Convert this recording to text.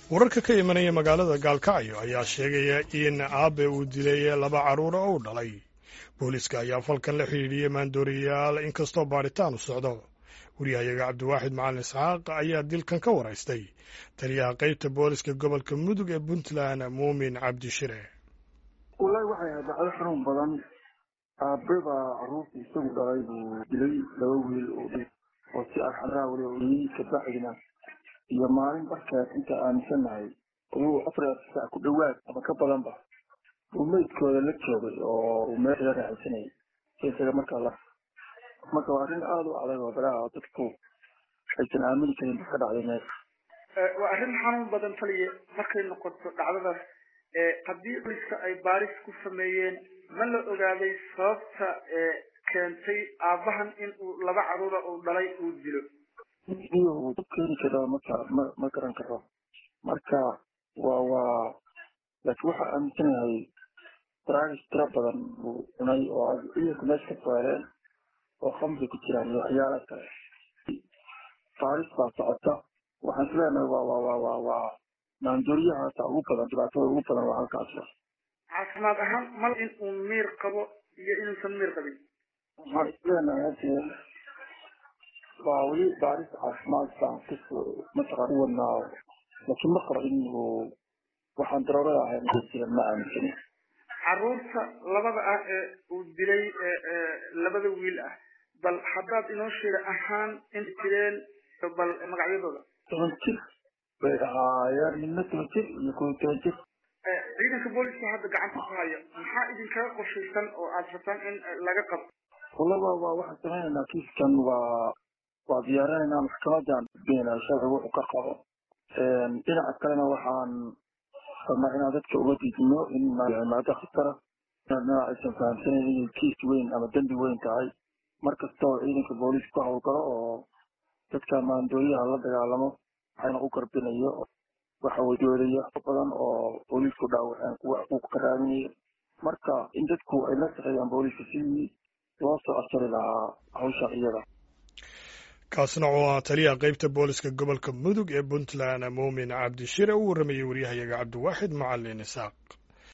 wararka ka imanaya magaalada gaalkacyo ayaa sheegaya in aabe uu dilay laba carruura oo u dhalay booliiska ayaa falkan la xidhiidhiyey maandooriyayaal inkastoo baadhitaan u socdo wariyahayaga cabdiwaaxid macalin isxaaq ayaa dilkan ka waraystay taliyaha qaybta booliska gobolka mudug ee puntland muumin cabdishire wallaahi waxay ahayd dhacdo xanuun badan aabe baa carruurta isagu dhalay buu dilay laba wiil oo dhi oo si arxaraa weli oyey kabacdina iyo maalin barkeed inta aaminsanahay uu afar saac ku dhowaad ama ka badanba uu meydkooda la joogay oo uu meel kaga raaxaysanayay isaga markaa la marka waa arrin aada u adag oo baraha dadku aysan aamini karin ka dhacday meesha waa arrin xanuun badan taliya markay noqoto dhacdadaas haddii booliska ay baaris ku sameeyeen ma la ogaaday sababta keentay aabahan in uu laba carruura uu dhalay uu dilo iyo uu dab keeni karo marka ma ma garan karo marka waa waa laakiin waxaa aaminsanahay daraagis tira badan uu cunay oo ciidanku meesha ka saaleen oo khamri ku jiraan iyo waxyaala kale baaris baa socota waxaan isleenahay waa waa waa waa waa maandooriyahaasa ugu badan dhibaatada ugu badan waa halkaas caafimaad ahaan mal in uu miir qabo iyo inuusan miir qabin waxaan isleenahay hadee waa weli baaris caafimaad baan kus mataqaan u wadnaa laakiin ma qabo in uu waxaan daroorada ahayn jiran ma aaminsanin carruurta labada ah ee uu dilay labada wiil ah bal haddaad inoo sheega ahaan inta jireen bal magacyadooda toban jir bay ahaayeen midna toban jir iyo kow toban jir ciidanka booliska hadda gacanta ku haya maxaa idinkaga qorshaysan oo aada rabtaan in laga qabto wallaba waa waxaan samaynaynaa kiiskan waa waa diyaarinaynaa maxkamadan geenaa sharci wuxuu ka qabo dhinaca kalena waxaan rabnaa inaan dadka uga diidino in maado khatara inaa aysan fahamsanayn inay kiis weyn ama dembi weyn tahay mar kasta oo ciidanka booliis ku howlgalo oo dadka maandooriyaha la dagaalamo waxayna u garbinayo waxa wadoodaya badan oo booliisku dhaawaceen kuwa xuquuq ka raadinaya marka in dadku ay la shaqeeyaan booliiska sidii loo soo asari lahaa hawsha iyada kaasna oo ah taliyaha qaybta booliska gobolka mudug ee puntland muumin cabdishire u warramayey waryahayaga cabdiwaaxid macalin isaaq